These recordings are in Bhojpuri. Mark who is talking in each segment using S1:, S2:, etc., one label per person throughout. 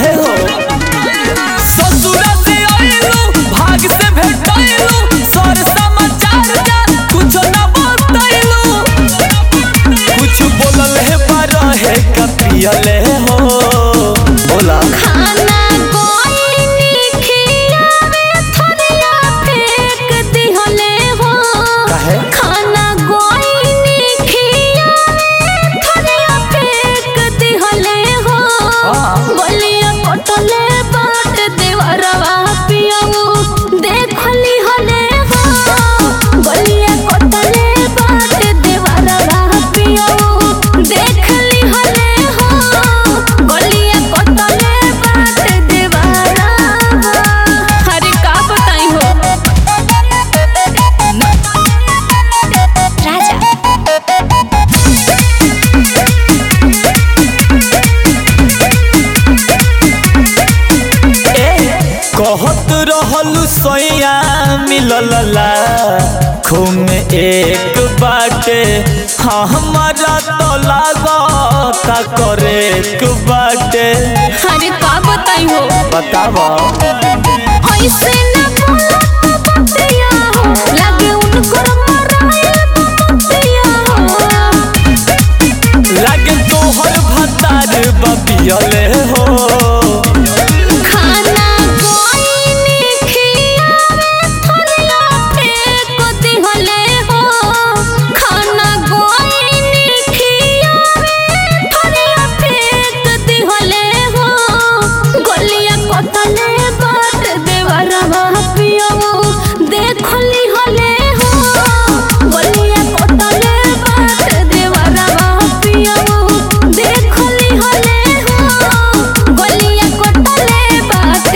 S1: हो ससुरा से आइलू भाग से भेटाइलू सर समाचार जा कुछ ना बतैलू कुछ बोलल है पर है कपियले हो बोला
S2: खाना गोइनी खियावे थरिया फेंक दिहले हो
S1: काहे?
S2: खाना गोइनी खियावे थरिया फेंक दिहले हो
S1: हाँ।
S2: बलिया कटले बाट देवरवा पियऊ देखली हले हो बलिया कटले बाट देवरवा पियऊ देखली हले हो बलिया कटले बाट देवरवा हरे का बताई हो राजा
S1: कहत रहलू सैया मिलला खून एक बाटे हाँ हमारा तो लागता करे एक बाटे
S2: हरे का बताई हो
S1: बतावा
S2: ऐसे न बोला तो बतिया हो लगे उनको मराए बतिया हो
S1: लागे तोहर भतार बबियले हो
S2: खाना गोइनी खियावे थरिया फेंक दिहले हो खाना गोइनी खियावे थरिया फेंक दिहले हो गलिया कटले बाट देवरवा पियऊ देखली हले हो गलिया कटले बाट देवरवा पियऊ देखली हले हो गलिया कटले बाट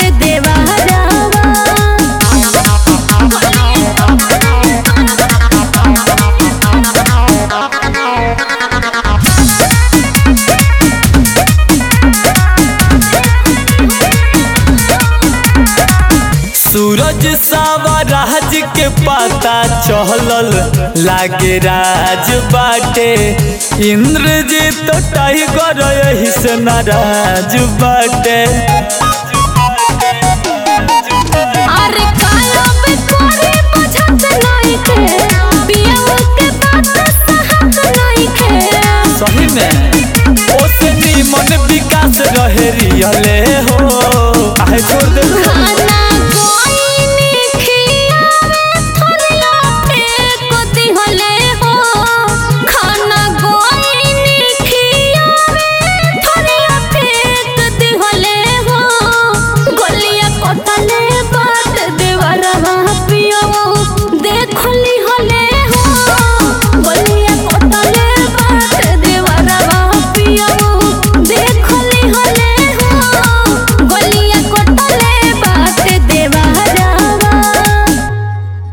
S1: सूरज सावा राज के पता चहलल लागे राज बाटे इंद्रजीत टाइगर यही से नाराज बाटे
S2: अरे काला पे कोरे बुझत नहीं के पियऊ के बात सहत नहीं के
S1: सही में ओसे नीमन विकास रहे रियले हो काहे छोड़ दे